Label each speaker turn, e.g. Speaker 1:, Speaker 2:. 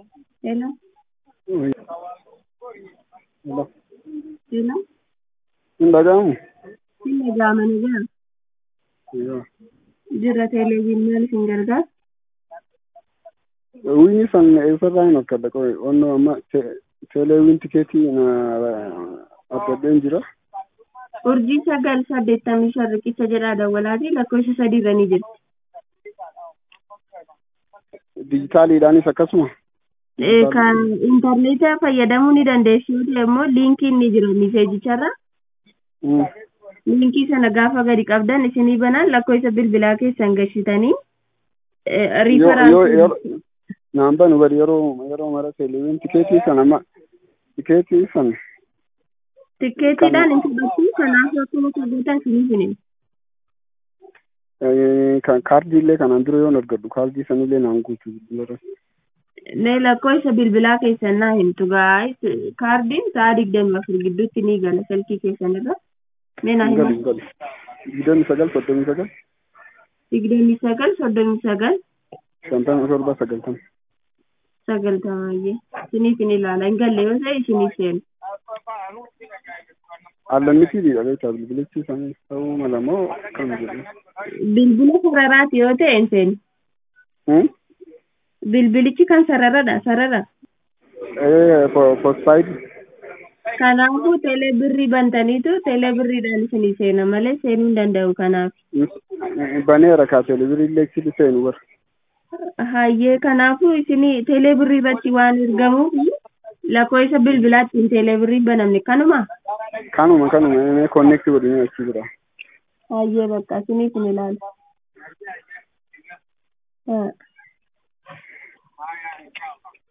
Speaker 1: Hello?
Speaker 2: Oui. Hello.
Speaker 1: Hello?
Speaker 2: Hin dhaga'amu?
Speaker 1: Hin dhaga'ama ni jira.
Speaker 2: Yoo.
Speaker 1: Jirra televezyiinii isin gargaara.
Speaker 2: Wini san eessarraa hin akkadha qoye onnoo amma teeleewwiin tikeetii na abbadheen jira.
Speaker 1: Urjii sagal saddeettamii shan riqicha jedhaa dawwalaati lakkoofsa sadii irra ni jirti.
Speaker 2: Dijitaaliidhaanis akkasuma.
Speaker 1: Eh, Kan intarneeta fayyadamuu ni dandeessu yoo ta'e immoo liinkiin ni jira miseejicharra.
Speaker 2: Mm.
Speaker 1: Liinkii sana gaafa gadi qabdan isinii banaan lakkoofsa bilbilaa keessan gashitanii eh,
Speaker 2: Yoo yoo
Speaker 1: riifaraansii
Speaker 2: yeroo naan banu bari yeroo yeroo mara teeleewwiin tikeetii san amma tikeetii san
Speaker 1: tikkeetiidhaan hin fudhatu kanaaf akkuma sagantaa isinii hinin.
Speaker 2: eh, kan kaardiillee kanaan dura yoon argadhu kaardii sanillee naan guutu bilbila
Speaker 1: Ne lakkoofsa bilbilaa keessan naa himtu gaa'is kaardiin sa'a digdami afur gidduutti ni gala silkii keessan irra. Ne naa
Speaker 2: hin
Speaker 1: hima.
Speaker 2: galu hin galu. Digdami sagal soddomii sagal
Speaker 1: digdamii sagal soddomii sagal
Speaker 2: shantamii torba sagaltama.
Speaker 1: sagaltamaayyee isiniif hin ilaala hin galle yoo ta'e isiniif seenu.
Speaker 2: Allannitiidha beektaa bilbilichi isaanii ta'uu mala moo akkam jedhu.
Speaker 1: Bilbila sararaati yoo ta'e hin seenu.
Speaker 2: Hmm?
Speaker 1: Bilbilichi kan sararadha sarara.
Speaker 2: Eh, postpaid
Speaker 1: Kanaafuu teelee birrii bantaniitu teelee birriidhaan isinii seena malee seenuu hin danda'u kanaaf.
Speaker 2: baneera kaa teelebiriillee sili seenu bar.
Speaker 1: Hayyee kanaafuu isinii teelee birrii irratti waan ergamuuf lakkoofsa bilbilaatti teelee birrii banamne kanuma.
Speaker 2: Kanuma kanuma mee konneekti godhanii achi jira.
Speaker 1: Hayyee bakka isiniif hin ilaala. Haa.